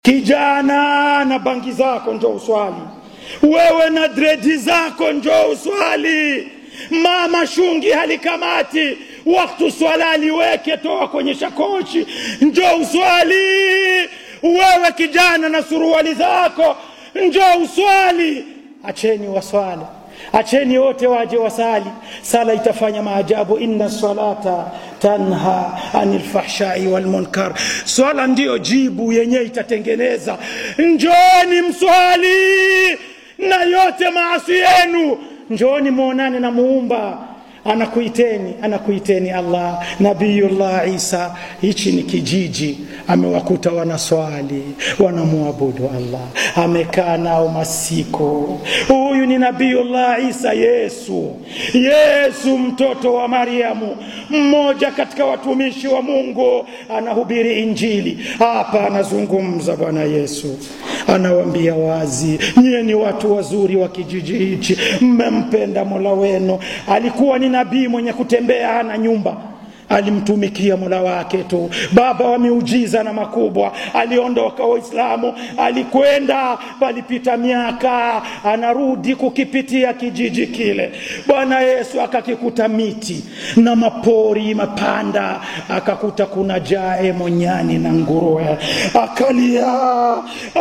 kijana na bangi zako njo uswali wewe na dredi zako njo uswali mama shungi halikamati waktu swala liweke toa kwenye shakoshi njo uswali wewe kijana na suruali zako njo uswali acheni waswali acheni wote waje wasali sala itafanya maajabu inna salata tanha anil fahshai wal munkar swala ndiyo jibu yenyewe itatengeneza njoni mswali na yote maasi yenu njoni muonane na muumba anakuiteni anakuiteni allah nabiyullah isa hichi ni kijiji amewakuta wanaswali wanamwabudu allah amekaa nao masiku huyu ni nabiyullah isa yesu yesu mtoto wa mariamu mmoja katika watumishi wa mungu anahubiri injili hapa anazungumza bwana yesu anawambia wazi nyie ni watu wazuri wa kijiji hichi mmempenda mola wenu alikuwa ni nabii mwenye kutembea hana nyumba alimtumikia mola wake tu baba wa miujiza na makubwa aliondoka waislamu alikwenda palipita miaka anarudi kukipitia kijiji kile bwana yesu akakikuta miti na mapori mapanda akakuta kuna jae monyani na nguruwe akalia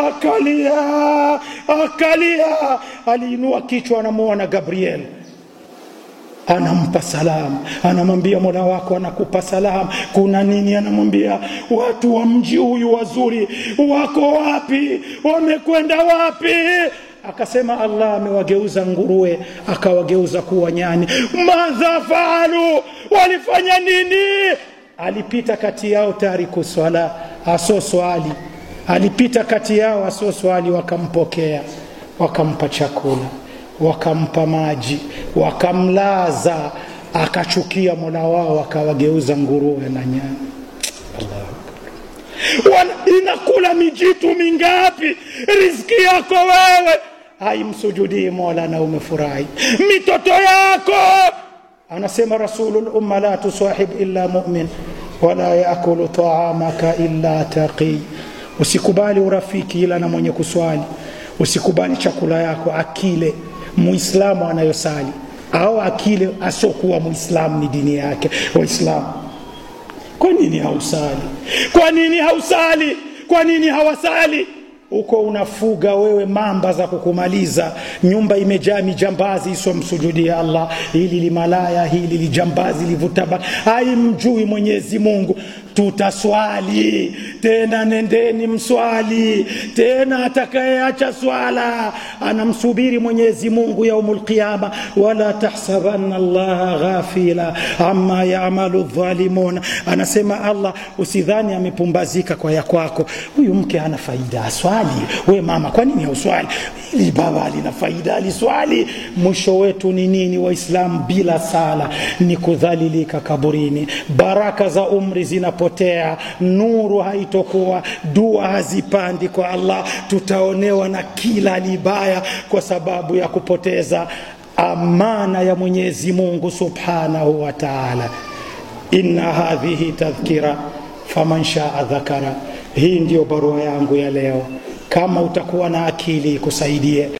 akalia akalia aliinua kichwa anamuona gabriel anampa salamu anamwambia mola wako anakupa salamu kuna nini anamwambia watu wa mji huyu wazuri wako wapi wamekwenda wapi akasema allah amewageuza nguruwe akawageuza kuwa nyani madha faalu walifanya nini alipita kati yao tariku swala aso swali alipita kati yao aso swali wakampokea wakampa chakula wakampa maji wakamlaza akachukia mola wao akawageuza nguruwe na nyama inakula mijitu mingapi riziki yako wewe haimsujudii mola na umefurahi mitoto yako anasema rasulul umma la tusahib illa mumin wala yakulu taamaka illa taqi usikubali urafiki ila na mwenye kuswali usikubali chakula yako akile muislamu anayosali au akile asiokuwa muislamu ni dini yake waislamu kwa nini hausali kwa nini hausali kwa nini hawasali uko unafuga wewe mamba za kukumaliza nyumba imejaa mijambazi isomsujudia allah hili limalaya hili lijambazi livutaba haimjui mwenyezi mungu tutaswali tena nendeni mswali tena atakayeacha swala anamsubiri mwenyezi mungu yaumul qiyama wala tahsabanna allaha ghafila amma yamalu dhalimun anasema allah usidhani amepumbazika kwa ya kwako huyu mke ana faida aswali we mama kwa nini hauswali ili baba alina faida aliswali mwisho wetu ni nini waislamu bila sala ni kudhalilika kaburini baraka za umri zinapotea nuru haitokuwa dua hazipandi kwa allah tutaonewa na kila libaya kwa sababu ya kupoteza amana ya mwenyezi mungu subhanahu wa taala inna hadhihi tadhkira faman shaa dhakara hii ndiyo barua yangu ya leo kama utakuwa na akili ikusaidie